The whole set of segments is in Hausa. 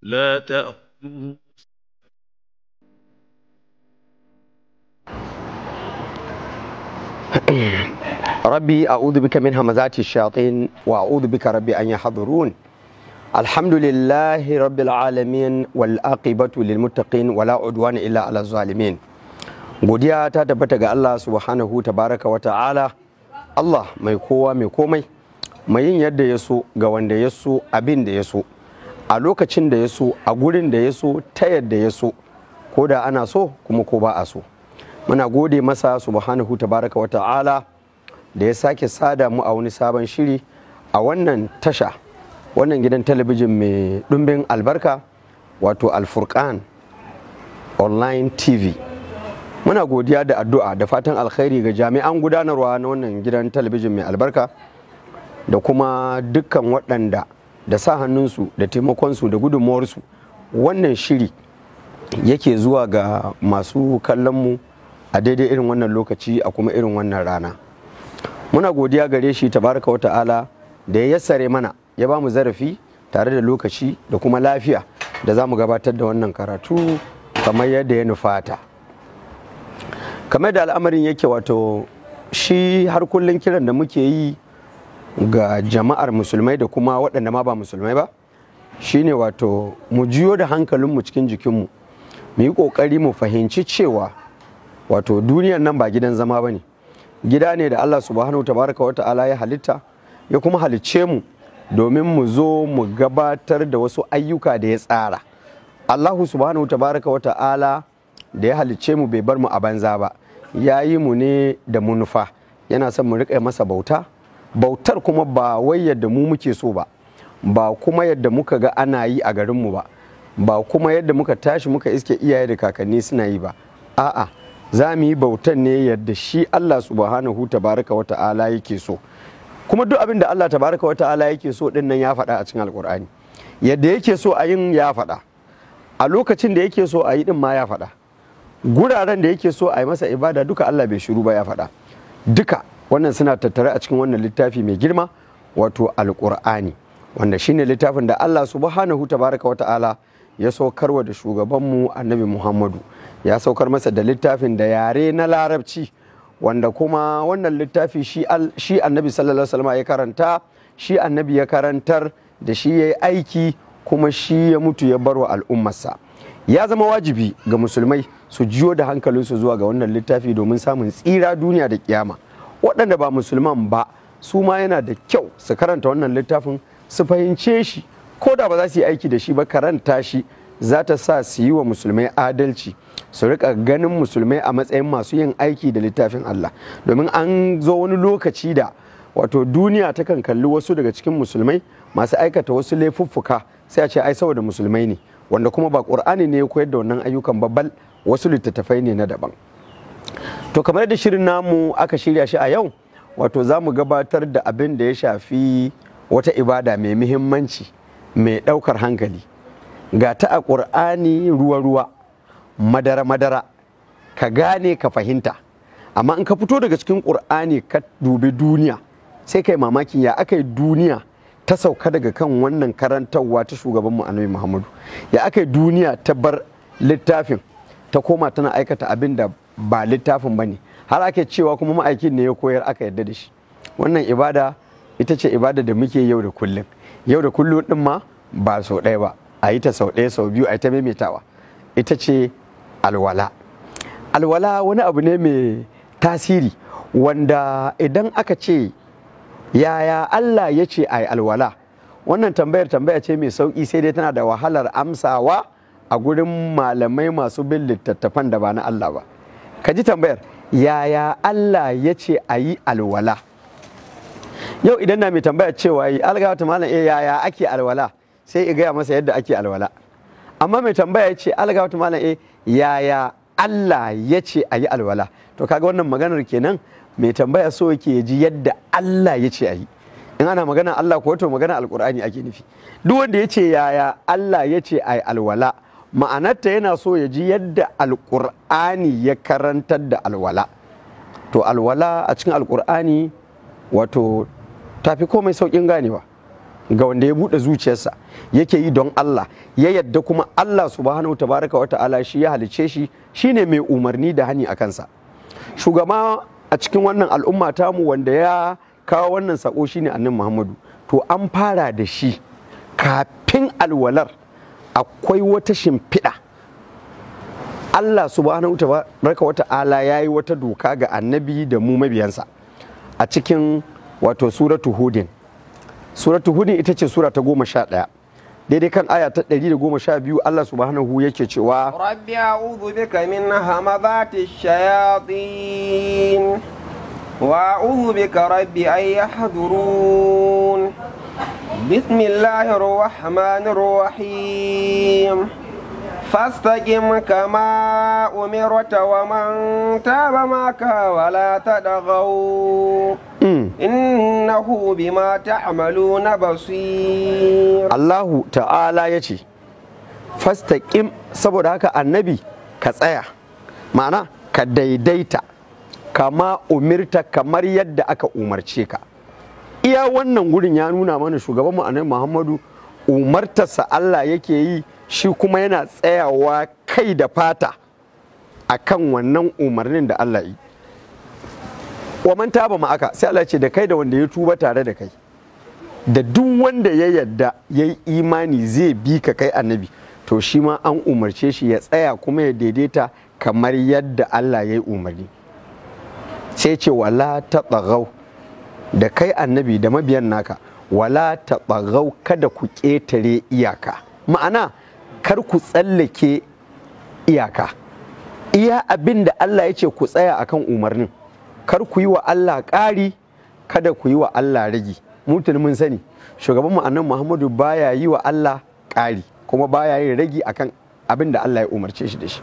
لا تأخذه ربي أعوذ بك من همزات الشياطين وأعوذ بك ربي أن يحضرون الحمد لله رب العالمين والعاقبة للمتقين ولا عدوان إلا على الظالمين godiya ta tabbata ga Allah subhanahu tabaraka wa ta'ala Allah mai kowa mai komai mai yin yadda ya so ga wanda ya so abin da ya so a lokacin da ya so a gurin da ya so ta yadda ya so ko da ana so kuma ko ba a so muna gode masa subhanahu tabaraka wa ta'ala da ya sake sada mu a wani sabon shiri a wannan tasha wannan gidan talabijin mai ɗumbin albarka wato alfurkan online tv muna godiya da addu'a da fatan alkhairi ga jami'an gudanarwa na wannan gidan talabijin mai albarka da kuma dukkan waɗanda da sa hannunsu da taimakonsu da gudunmuwarsu wannan shiri yake zuwa ga masu kallonmu a daidai irin wannan lokaci a kuma irin wannan rana muna godiya gare shi tabaraka wata'ala da ya yassare mana ya ba mu zarafi tare da lokaci da kuma lafiya da za mu gabatar da wannan karatu kamar yadda ya nufata kamar da al'amarin yake wato shi har kullum kiran da muke yi ga jama'ar musulmai da kuma waɗanda ma ba musulmai ba shine wato mu jiyo da hankalinmu cikin jikinmu mu yi ƙoƙari mu fahimci cewa wato duniyar nan ba gidan zama ba ne gida ne da Allah subhanahu tabaraka wa ta'ala ya halitta ya kuma halicce mu domin mu zo mu gabatar da wasu ayyuka da ya tsara Allahu subhanahu tabaraka wa ta'ala da ya halicce mu bai bar mu a banza ba ya yi mu ne da munufa yana son mu riƙa masa bauta bautar kuma ba wai yadda mu muke so ba ba kuma yadda muka ga ana yi a garinmu ba ba kuma yadda muka tashi muka iske iyaye da kakanni suna yi ba a'a za mu yi bautan ne yadda shi Allah subhanahu tabaraka wa ta'ala yake so kuma duk abin da Allah tabaraka wa ta'ala yake so din nan ya faɗa a cikin alkur'ani yadda yake so a yin ya faɗa a lokacin da yake so a yi din ma ya faɗa guraren da yake so a yi masa ibada duka Allah bai shiru ba ya faɗa duka wannan suna tattare a cikin wannan littafi mai girma wato alkur'ani wanda shine littafin da Allah subhanahu tabaraka wa ta'ala ya saukarwa da shugabanmu annabi Muhammadu ya saukar masa da littafin da yare na larabci wanda kuma wannan littafi shi annabi sallallahu alaihi ya karanta shi annabi ya karantar da shi ya yi aiki kuma shi ya mutu ya barwa al'ummarsa ya zama wajibi ga musulmai su jiyo da hankalinsu zuwa ga wannan littafi domin samun tsira duniya da kiyama waɗanda ba musulman ba su ma yana da kyau su karanta wannan littafin su fahimce shi ko da ba za su yi aiki da shi ba karanta shi za ta sa su yi wa musulmai adalci su rika ganin musulmai a matsayin masu yin aiki da littafin Allah domin an zo wani lokaci da wato duniya ta kan kalli wasu daga cikin musulmai masu aikata wasu laifuffuka sai a ce ai saboda musulmai ne wanda kuma ba ƙur'ani ne ya koyar da wannan ayyukan babbal wasu littattafai ne na daban to kamar da shirin namu aka shirya shi a yau wato za mu gabatar da abin da ya shafi wata ibada mai muhimmanci mai ɗaukar hankali ga ta a ƙur'ani ruwa-ruwa madara-madara ka gane ka fahimta amma in ka fito daga cikin ƙur'ani ka dubi duniya sai kai mamakin ya aka yi duniya ta sauka daga kan wannan karantarwa ta shugabanmu annabi muhammadu ya aka yi duniya ta bar littafin ta koma tana aikata abin da ba littafin ba ne har ake cewa kuma ma'aikin ne ya koyar aka yadda da shi wannan ibada ita ce ibada da muke yau da kullum yau da kullum din ma ba sau ɗaya ba a yi ta sau ɗaya sau biyu a yi ta maimaitawa ita ce alwala alwala wani abu ne mai tasiri wanda idan aka ce yaya Allah ya ce a yi alwala wannan tambayar tambaya ce mai sauƙi sai dai tana da wahalar amsawa a gurin malamai masu bin littattafan da ba na Allah ba ka ji tambayar yaya Allah ya ce a yi alwala yau idan na mai tambaya cewa yi algawata malam eh yaya ake alwala sai i gaya masa yadda ake alwala amma mai tambaya ya ce algawata malam eh yaya Allah ya ce a yi alwala to kaga wannan maganar kenan mai tambaya so yake ji yadda Allah ya ce a yi in ana magana Allah ko to magana alkur'ani ake nufi duk wanda ya ce yaya Allah ya ce a yi alwala ma'anarta yana so ya ji yadda alkur'ani ya karantar da alwala to alwala a cikin alkur'ani wato tafi komai saukin ganewa ga wanda ya buɗe zuciyarsa yake yi don Allah ya yadda kuma Allah subhanahu tabaraka wa ta'ala shi ya halice shi shine mai umarni da hani a kansa shugaba a cikin wannan al'umma tamu wanda ya kawo wannan sako shine annabi Muhammadu to an fara da shi kafin alwalar akwai wata shimfiɗa Allah subhanahu tabaraka wa ta'ala ya yi wata doka ga annabi da mu mabiyansa a cikin wato suratu hudin suratu hudin ita ce sura ta goma sha ɗaya daidai kan aya ta ɗari da goma sha biyu Allah subhanahu yake cewa رب أعوذ بك من همذات الشياطين وأعوذ بك رب أن يحضرون بسم الله الرحمن الرحيم فاستقم كما أمرت ومن تاب معك ولا تدغوا إنه بما تعملون بصير Allahu ta'ala ya ce fastaƙim saboda haka annabi ka tsaya ma'ana ka daidaita kama umirta kamar yadda aka umarce ka iya wannan gurin ya nuna mana shugaban mu annabi Muhammadu umartarsa Allah yake yi shi kuma yana tsayawa kai da fata akan wannan umarnin da Allah yi wa man taba ma aka sai Allah ce da kai da wanda ya tuba tare da kai da duk wanda ya yadda ya yi imani zai bi ka kai annabi to shi ma an umarce shi ya tsaya kuma ya daidaita kamar yadda Allah ya yi umarni sai ce wala ta tsagau da kai annabi da mabiyan naka wala ta tsagau kada ku ƙetare iyaka ma'ana kar ku tsallake iyaka iya abin da Allah ya ce ku tsaya akan umarnin kar ku yi wa Allah ƙari kada ku yi wa Allah ragi mutum mun sani shugaban mu annan Muhammadu baya yi wa Allah ƙari kuma baya yin ragi akan abin da Allah ya umarce shi da shi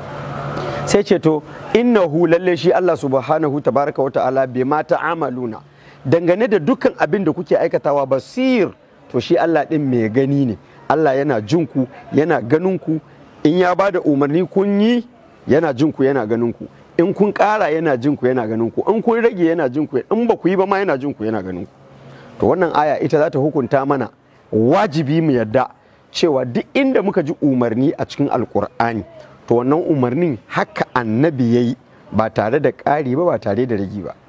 sai ce to innahu lalle shi Allah subhanahu tabaraka wa ta'ala bai ma ta'amaluna dangane da dukkan abin da kuke aikatawa basir to shi Allah din mai gani ne Allah yana jin ku yana ganin ku in ya bada umarni kun yi yana jin ku yana ganin ku in kun ƙara yana jin ku yana ganin ku in kun rage yana jin ku in ba ku yi ba ma yana jin ku yana ganin ku to wannan aya ita za ta hukunta mana wajibi mu yadda cewa duk inda muka ji umarni a cikin alkur'ani to wannan umarnin haka annabi ya yi ba tare da ƙari ba ba tare da ragi ba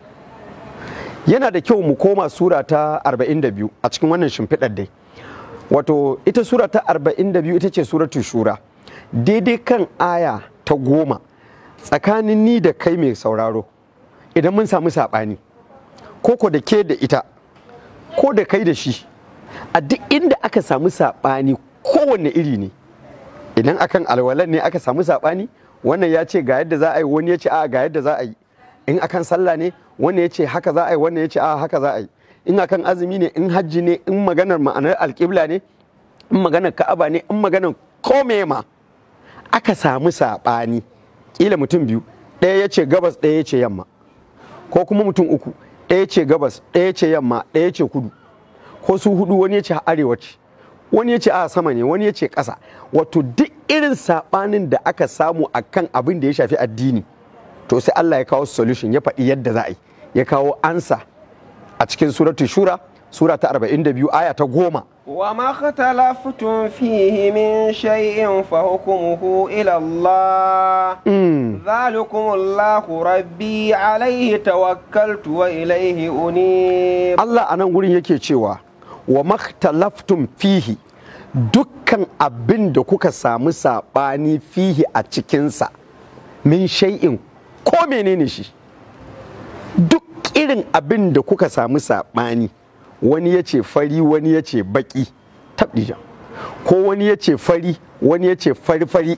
yana da kyau mu koma sura ta 42 a cikin wannan shimfiɗar dai wato ita sura ta 42 ita ce suratul shura daidai kan aya ta goma tsakanin ni da kai mai sauraro idan mun samu saɓani koko da ke da ita ko da kai da shi a duk inda aka samu saɓani kowanne iri ne idan akan alwalan ne aka samu saɓani wannan ya ce ga yadda za a yi wani ya ce a ga yadda za a yi in akan sallah ne wannan ya ce haka za a yi wannan ya ce a haka za a yi in akan azumi ne in hajji ne in maganar ma'anar alƙibla ne in maganar ka'aba ne in maganar kome ma aka samu saɓani ƙila mutum biyu ɗaya ya ce gabas ɗaya ya ce yamma ko kuma mutum uku ɗaya ce gabas ɗaya ce yamma ɗaya ce kudu ko su hudu wani ya ce arewa ce wani ya ce a sama ne wani ya ce ƙasa wato duk irin saɓanin da aka samu a kan abin da ya shafi addini to sai Allah ya kawo solution ya faɗi yadda za a yi ya kawo ansa a cikin suratul shura sura ta 42 aya ta goma وما اختلفتم فيه من شيء فحكمه إلى الله ذلكم الله ربي عليه توكلت وإليه أنيب Allah a nan gurin yake cewa wa maktalaftum fihi dukkan abin da kuka samu saɓani fihi a cikinsa min shay'in ko menene shi duk irin abin da kuka samu saɓani wani ya ce fari wani ya ce baƙi tabdijan ko wani ya ce fari wani ya ce fari-fari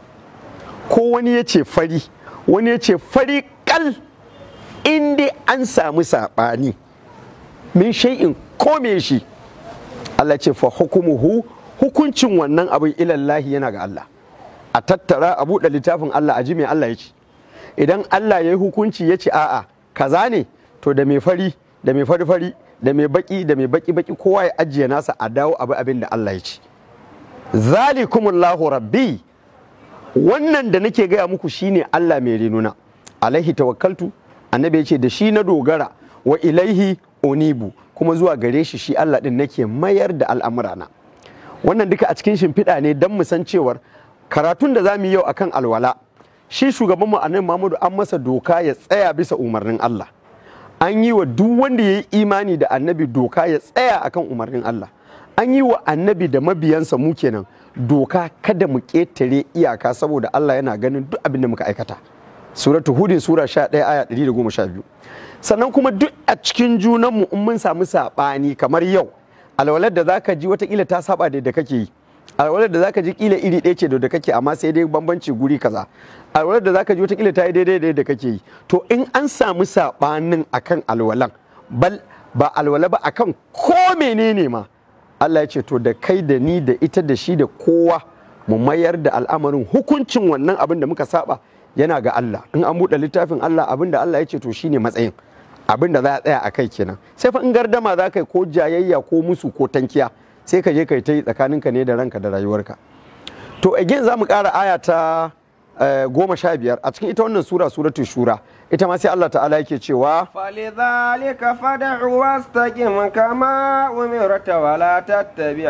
ko wani ya ce fari wani ya ce fari kal in dai an samu saɓani min shay'in ko me shi Allah ce fa hukumuhu hukuncin wannan abin ilallahi yana ga Allah a tattara a buɗe littafin Allah a ji me Allah ya ce idan Allah ya yi hukunci ya ce a'a kaza ne to da mai fari da mai fari fari da mai baki da mai baki baki kowa ya ajiye nasa a dawo abu abin da Allah ya ce zalikumullahu rabbi wannan da nake gaya muku shine Allah mai renuna alaihi tawakkaltu annabi ya ce da shi na dogara wa ilaihi unibu kuma zuwa gare shi shi Allah din nake mayar da al'amurana wannan duka a cikin shimfiɗa ne don mu san cewar karatun da za mu yi yau akan alwala shi shugaban mu annabi Muhammadu an masa doka ya tsaya bisa umarnin Allah an yi wa duk wanda ya yi imani da annabi doka ya tsaya akan umarnin Allah an yi wa annabi da mabiyansa mu kenan doka kada mu ƙetare iyaka saboda Allah yana ganin duk abin da muka aikata suratu hudin sura 11 aya 112 sannan kuma duk a cikin junanmu in mun samu saɓani kamar yau alwalar da zaka ji watakila ta saba da da kake yi alwalar da zaka ji kila iri ɗaya ce da da kake amma sai dai bambanci guri kaza alwalar da zaka ji watakila ta yi daidai da da kake yi to in an samu saɓanin akan alwalan bal ba alwala ba akan ko menene ma Allah ya ce to da kai da ni da ita da shi da kowa mu mayar da al'amarin hukuncin wannan abin da muka saba yana ga Allah in an buɗe littafin Allah abin da Allah ya ce to shine matsayin abin da za a tsaya a kai kenan sai fa in gardama za ka yi ko jayayya ko musu ko tankiya sai ka je ka yi ta yi tsakaninka ne da ranka da rayuwarka to again za mu ƙara aya ta goma sha biyar a cikin ita wannan sura suratul shura ita ma sai Allah ta'ala yake cewa فلذلك فدع واستقم كما أمرت ولا تتبع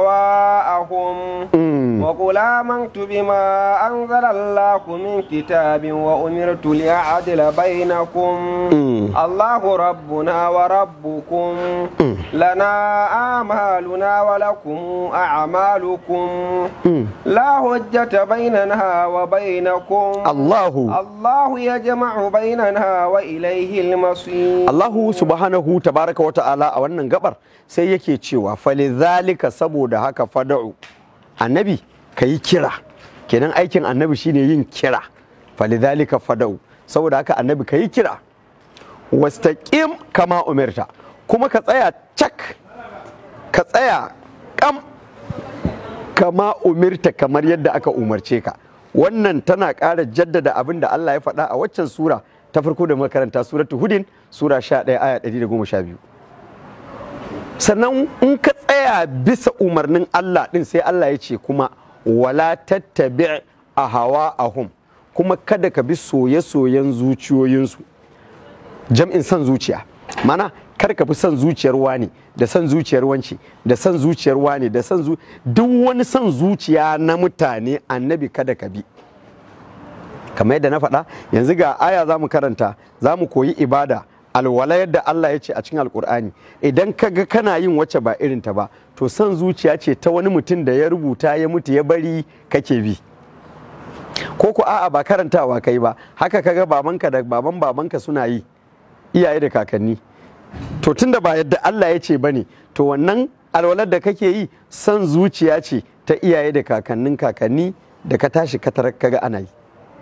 هواءهم وقل آمنت بما أنزل الله من كتاب وأمرت لأعدل بينكم الله ربنا وربكم لنا أعمالنا ولكم أعمالكم لا حجة بيننا وبينكم الله الله يجمع بيننا وإليه المصير Allahu subhanahu tabaraka wa ta'ala a wannan gabar sai yake cewa falizalika saboda haka fada'u annabi ka yi kira kenan aikin annabi shine yin kira falizalika fada'u saboda haka annabi ka yi kira wastaqim kama umirta kuma ka tsaya cak ka tsaya kam kama umirta kamar yadda aka umarce ka wannan tana ƙara jaddada abin da Allah ya faɗa a waccan sura ta farko da makaranta suratu hudin sura 11 aya 112 sannan in ka tsaya bisa umarnin Allah din sai Allah ya ce kuma wala tattabi a hawa ahum kuma kada ka bi soye-soyen zuciyoyinsu jam'in son zuciya mana kar ka fi son zuciyar wani da son zuciyar wanci da son zuciyar wani da son zu duk wani son zuciya na mutane annabi kada ka bi kamar yadda na faɗa yanzu ga aya za mu karanta za mu koyi ibada alwala yadda Allah ya ce a cikin alkur'ani idan ka ga kana yin wacce ba irin ta ba to son zuciya ce ta wani mutum da ya rubuta ya mutu ya bari kake bi ko ku a'a ba karantawa kai ba haka kaga babanka da baban babanka suna yi iyaye da kakanni to tunda ba yadda Allah ya ce bane to wannan alwalar da kake yi son zuciya ce ta iyaye da kakannin kakanni da ka tashi ka tarar kaga ana yi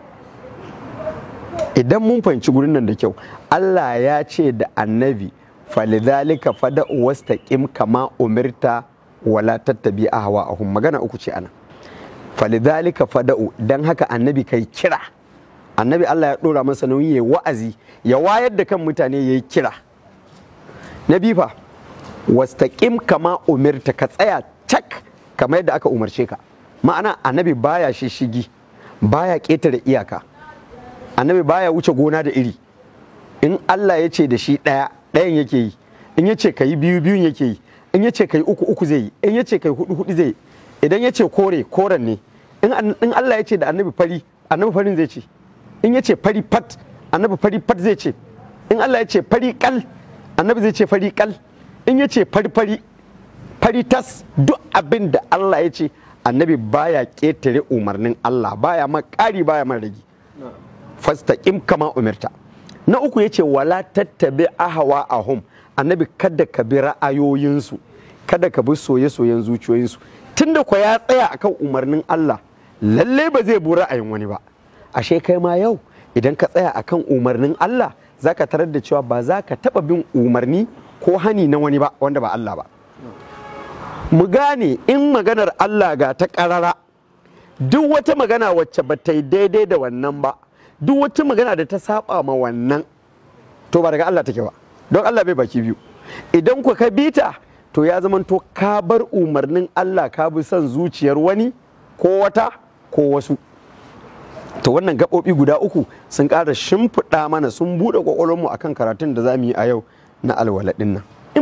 idan mun fahimci gurin nan da kyau Allah ya ce da annabi falidhalika fada'u wastaqim kama umirta wala tattabi ahwa ahum magana uku ce ana falidhalika fada'u dan haka annabi kai kira annabi Allah ya dora masa nauyi ya wa'azi ya wayar da kan mutane yayi kira na bifa wastaqim kama umirta ka tsaya cak kamar yadda aka umarce ka ma'ana annabi baya shishigi baya ƙetare iyaka annabi baya wuce gona da iri in Allah ya ce da shi ɗaya ɗayan yake yi in ya ce ka yi biyu biyun yake yi in ya ce ka yi uku uku zai yi in ya ce ka yi hudu hudu zai yi idan ya ce kore koren ne in Allah ya ce da annabi fari annabi farin zai ce in ya ce fari fat annabi fari fat zai ce in Allah ya ce fari kal annabi zai ce fari kal in ya ce fari fari fari tas duk abin da Allah ya ce annabi baya ƙetare umarnin Allah baya ma ƙari baya ma ragi fastaqim kama umirta na uku yace wala tattabi ahwa ahum annabi kada ka bi ra'ayoyinsu kada ka bi soye-soyen zuciyoyinsu tunda ko ya tsaya akan umarnin Allah lalle ba zai bi ra'ayin wani ba ashe kai ma yau idan ka tsaya akan umarnin Allah zaka tarar da cewa ba za ka taba bin umarni ko hani na wani ba wanda ba Allah ba mu gane in maganar Allah ga ta ƙarara duk wata magana wacce ba ta yi daidai da wannan ba duk wata magana da ta saba ma wannan to ba daga Allah take ba don Allah bai baki biyu idan ku ka bita to ya zama to ka bar umarnin Allah ka bi son zuciyar wani ko wata ko wasu to wannan gaɓoɓi guda uku sun ƙara shimfiɗa mana sun buɗe ƙwaƙwalwarmu akan karatun da za mu yi a yau na alwala ɗin nan in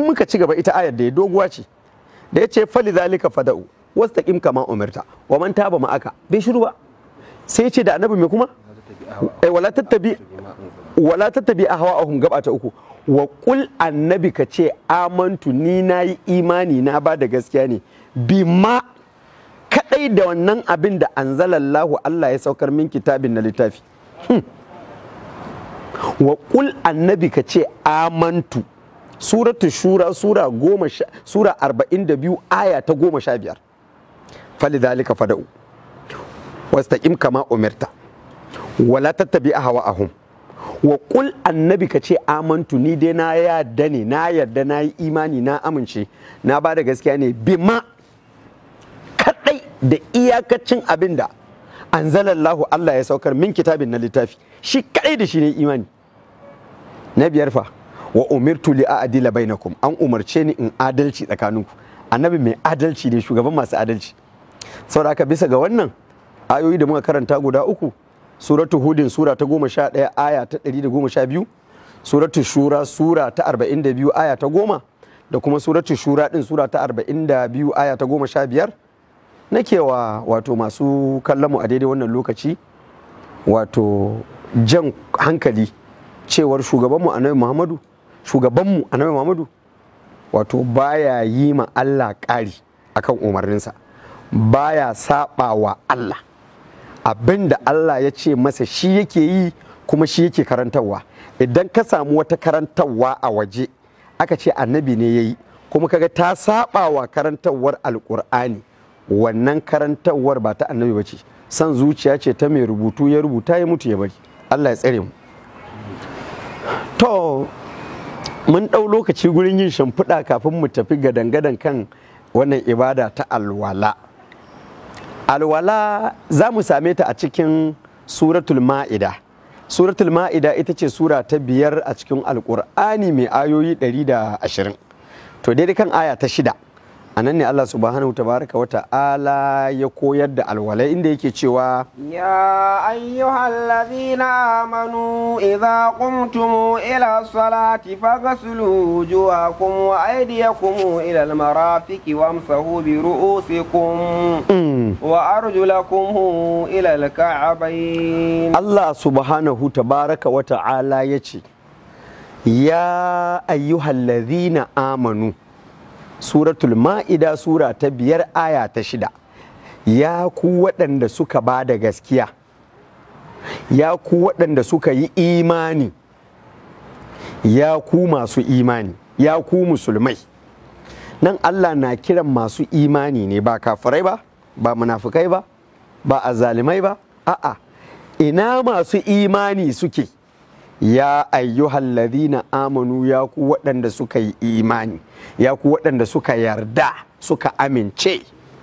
in muka ci gaba ita ayar da ya doguwa ce da ya ce fali zalika fada'u wastaqim kama umirta wa man taba ma'aka bai shiru ba sai ya ce da annabi me kuma eh wala tattabi wala tattabi ahwa'ahum gaba ta uku wa qul annabi ka ce amantu ni nayi imani na ba da gaskiya ne bima kadai da wannan abin da anzalallahu Allah ya saukar min kitabin na littafi wa qul annabi ka ce amantu suratu shura sura goma sha sura arba'in da biyu aya ta goma sha biyar falidhalika fada'u wastaqim kama umirta wala tattabi ahwa'ahum wa qul annabi ka ce amantu ni dai na yarda ne na yarda na yi imani na amince na ba da gaskiya ne bima kadai da iyakacin abin da anzalallahu Allah ya saukar min kitabin na littafi shi kadai da shi ne imani na biyar fa wa umirtu li a'dila bainakum an umarce ni in adalci tsakaninku annabi mai adalci ne shugaban masu adalci saboda haka bisa ga wannan ayoyi da muka karanta guda uku suratu hudin sura ta goma sha ɗaya aya ta ɗari da goma sha biyu suratu shura sura ta arba'in da biyu aya ta goma da kuma suratu shura ɗin sura ta arba'in da biyu aya ta goma sha biyar nake wa wato masu kallon mu a daidai wannan lokaci wato jan hankali cewar shugabanmu annabi muhammadu shugabanmu annabi muhammadu wato baya yi ma allah ƙari akan umarninsa baya saba wa allah abinda allah ya ce masa shi yake yi kuma shi yake karantarwa idan ka samu wata karantarwa a waje aka ce annabi ne ya yi kuma kaga ta saba wa karantarwar alkur'ani wannan karantarwar ba ta annabi ba ce san zuciya ce ta mai rubutu ya rubuta ya mutu ya bari allah ya tsare mu to mun ɗau lokaci gurin yin shimfiɗa kafin mu tafi gadan-gadan kan wannan ibada ta alwala alwala za mu same ta a cikin suratul ma'ida suratul ma'ida ita ce sura ta biyar a cikin alkur'ani mai ayoyi 120 to daidai kan aya ta shida a nan ne Allah subhanahu tabaraka wa ta'ala ya koyar da alwala inda yake cewa يا أيها الذين آمنوا إذا قمتم إلى الصلاة فاغسلوا وجوهكم وأيديكم إلى المرافق وامسحوا برؤوسكم وأرجلكم إلى الكعبين Allah subhanahu tabaraka wa ta'ala ya ce ya ayyuhallazina amanu suratul ma'ida sura ta biyar aya ta shida ya ku waɗanda suka ba da gaskiya ya ku waɗanda suka yi imani ya ku masu imani ya ku musulmai nan Allah na kiran masu imani ne ba kafirai ba ba munafukai ba ba azalimai ba a'a ina masu imani suke ya ayyuhal ladina amanu ya ku waɗanda suka yi imani ya ku waɗanda suka yarda suka amince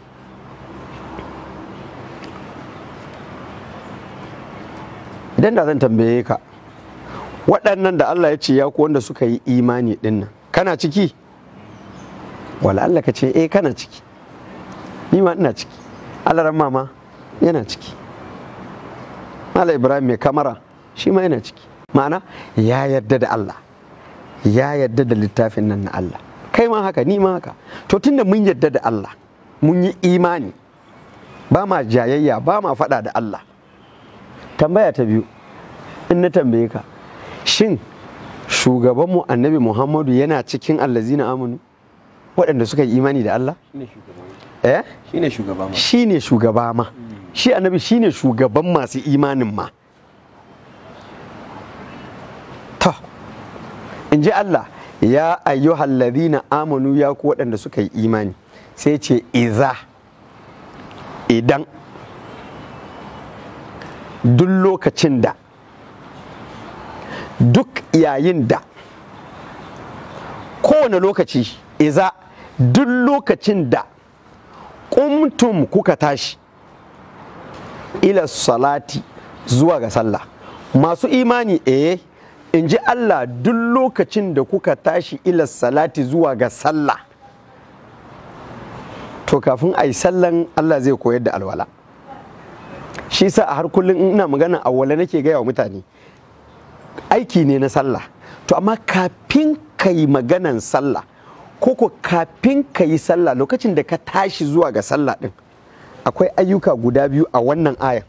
idan da zan tambaye ka waɗannan da Allah ya ce ya ku wanda suka yi imani ɗinnan kana ciki wala Allah ka ce eh kana ciki ni ma ina ciki Allah mama yana ciki Mala Ibrahim mai kamara shi ma yana ciki ma'ana ya yarda da Allah ya yarda da littafin nan na Allah kai ma haka ni ma haka to tunda mun yarda da Allah mun yi imani ba ma jayayya ba ma faɗa da Allah tambaya ta biyu in na tambaye ka shin shugabanmu annabi Muhammadu yana cikin allazina amanu waɗanda suka yi imani da Allah eh shine shugaba ma shine shugaba ma shi annabi shine shugaban masu imanin ma to in ji Allah ya ayyuhal ladhina amanu ya ku waɗanda suka yi imani sai ce iza idan duk lokacin da duk yayin da kowane lokaci iza duk lokacin da kumtum kuka tashi ila salati zuwa ga sallah masu imani eh in ji Allah duk lokacin da kuka tashi ila salati zuwa ga sallah to kafin a yi sallan Allah zai koyar da alwala shi sa a har kullum ina magana awwala nake gaya wa mutane aiki ne na sallah to amma kafin ka yi maganan sallah koko kafin ka yi sallah lokacin da ka tashi zuwa ga sallah din akwai ayyuka guda biyu a wannan ayan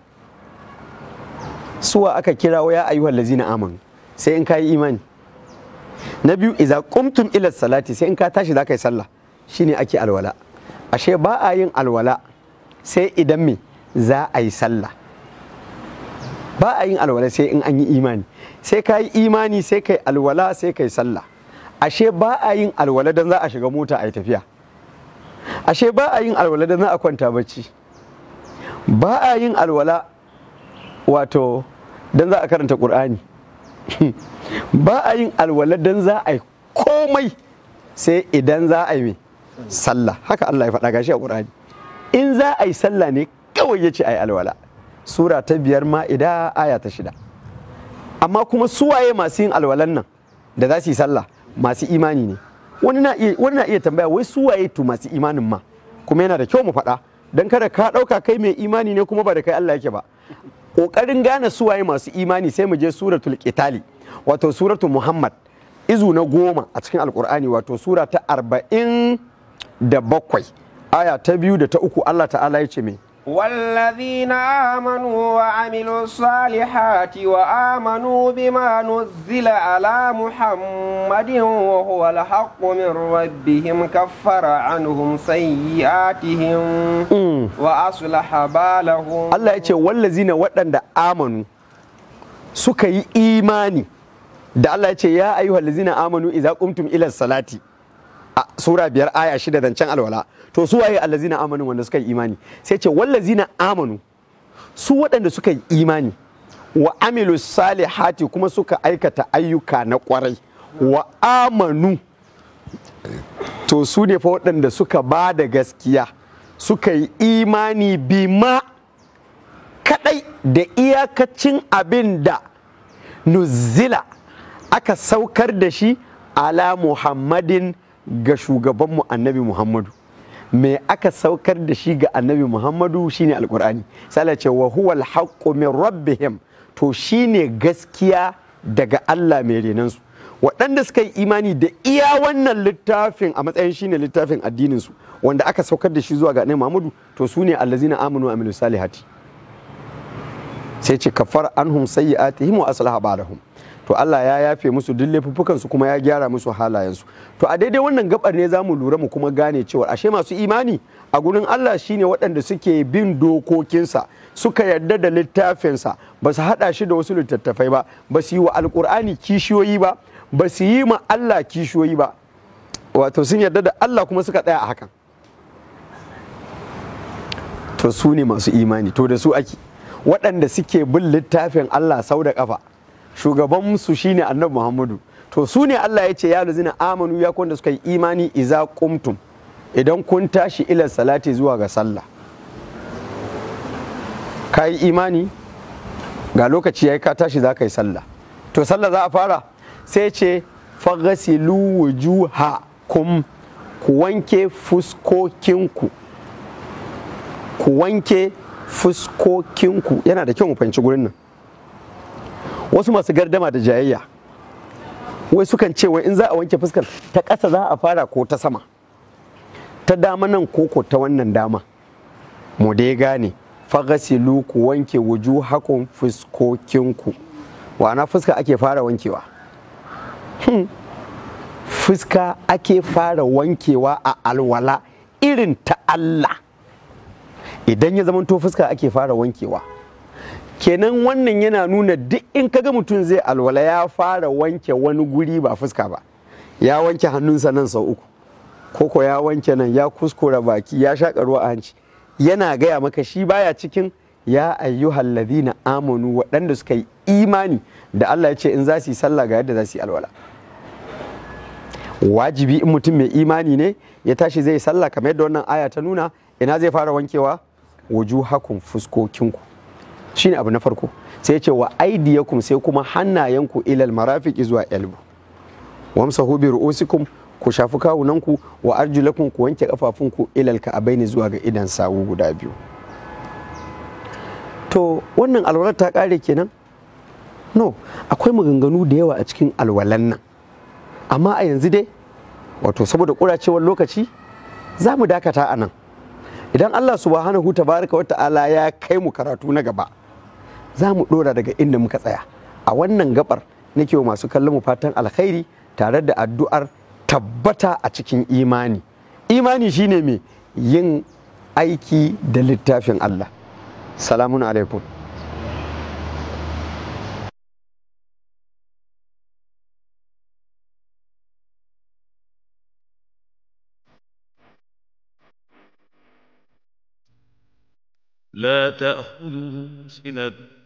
suwa aka kira ya ayyuhal lazina amanu sai in ka yi imani na biyu iza qumtum ila salati sai in ka tashi za ka yi sallah shine ake alwala ashe ba a yin alwala sai idan me za a yi sallah ba a yin alwala sai in an yi imani sai ka yi imani sai kai alwala sai kai sallah ashe ba a yin alwala don za a shiga mota a yi tafiya ashe ba a yin alwala don za a kwanta bacci ba a yin alwala wato don za a karanta ƙur'ani ba a yin alwala don za a yi komai sai idan za a yi mai sallah haka Allah ya faɗa gashi a ƙur'ani in za a yi sallah ne kawai ya ce a yi alwala sura ta biyar ma'ida aya ta shida amma kuma suwaye masu yin alwalan nan da za su yi sallah masu imani ne wani na iya wani na iya tambaya wai suwaye to masu imanin ma kuma yana da kyau mu faɗa dan kada ka ɗauka kai mai imani ne kuma ba da kai Allah yake ba ƙoƙarin gane suwaye masu imani sai mu je suratul qitali wato suratul muhammad izu na goma a cikin alkur'ani wato sura ta arba'in da bakwai aya ta biyu da ta uku Allah ta'ala ya ce mai والذين آمنوا وعملوا الصالحات وآمنوا بما نزل على محمد وهو الحق من ربهم كفر عنهم سيئاتهم وأصلح بالهم Allah ya ce wallazina waɗanda amanu suka yi imani da Allah ya ce ya ayyuhal ladzina amanu idza qumtum ila salati a sura biyar aya shida zancen alwala to su waye allazina amanu wanda suka yi imani sai ce wallazina amanu su waɗanda suka yi imani wa amilu salihati kuma suka aikata ayyuka na kwarai wa amanu to su ne fa waɗanda suka ba da gaskiya suka yi imani bima kadai da iyakacin abin da nuzila aka saukar da shi ala muhammadin ga shugabanmu annabi muhammadu me aka saukar da shi ga annabi muhammadu shine alkur'ani sai ce wa huwal haqqu min rabbihim to shine gaskiya daga Allah mai renansu waɗanda suka yi imani da iya wannan littafin a matsayin shine littafin addininsu wanda aka saukar da shi zuwa ga annabi muhammadu to su ne allazina amanu amilu salihati sai ce kafar anhum sayyi'atihim wa aslaha balahum to Allah ya yafe musu duk laifuffukan su kuma ya gyara musu halayensu to a daidai wannan gabar ne zamu lura mu kuma gane cewa ashe masu imani a gurin Allah shine waɗanda suke bin dokokinsa suka yarda da littafinsa ba su haɗa shi da wasu littattafai ba ba su yi wa alkur'ani kishiyoyi ba ba su yi ma Allah kishiyoyi ba wato sun yarda da Allah kuma suka tsaya a hakan to su ne masu imani to da su ake waɗanda suke bin littafin Allah sau da ƙafa shugabansu shine annabi Muhammadu to su ne Allah ya ce ya lazina amanu ya kwanda suka yi imani iza kumtum idan kun tashi ila salati zuwa ga sallah ka yi imani ga lokaci yayi ka tashi za ka yi sallah to sallah za a fara sai ce fagasilu wujuhakum ku wanke fuskokinku ku wanke fuskokinku yana da kyau mu fahimci gurin nan wasu masu gardama da jayayya wai sukan ce wai in za a wanke fuskar ta ƙasa za a fara ko ta sama ta dama nan koko ta wannan dama mu dai gane fagasilu ku wanke wujuhakum fuskokinku wana fuska ake fara wankewa hmm. fuska ake fara wankewa a alwala irin ta Allah idan ya zamanto fuska ake fara wankewa kenan wannan yana nuna duk in kaga mutum zai alwala ya fara wanke wani guri ba fuska ba ya wanke hannunsa nan sau uku koko ya wanke nan ya kuskura baki ya shaƙa ruwa a hanci yana gaya maka shi baya cikin ya ayyuhal ladina amanu waɗanda suka yi imani da Allah ya ce in za su yi sallah ga yadda za su yi alwala wajibi in mutum mai imani ne ya tashi zai yi sallah kamar yadda wannan aya ta nuna ina zai fara wankewa wujuhakum fuskokinku shine abu na farko sai ce wa aidiyakum sai kuma hannayenku ilal marafiki zuwa elbu wamsahu bi ru'usikum ku shafi kawunanku wa arjulakum ku wanke kafafunku ilal ka'abaini zuwa ga idan sawu guda biyu to wannan alwalar ta kare kenan no akwai maganganu da yawa a cikin alwalan nan amma a yanzu dai wato saboda ƙuracewar lokaci za mu dakata a nan idan allah subhanahu tabaraka wa ta'ala ya kai mu karatu na gaba za mu ɗora daga inda muka tsaya a wannan gabar nake wa masu kallon mu fatan alkhairi tare da addu'ar tabbata a cikin imani imani shine mai yin aiki da littafin allah salamun alaikum لا تأخذه سنة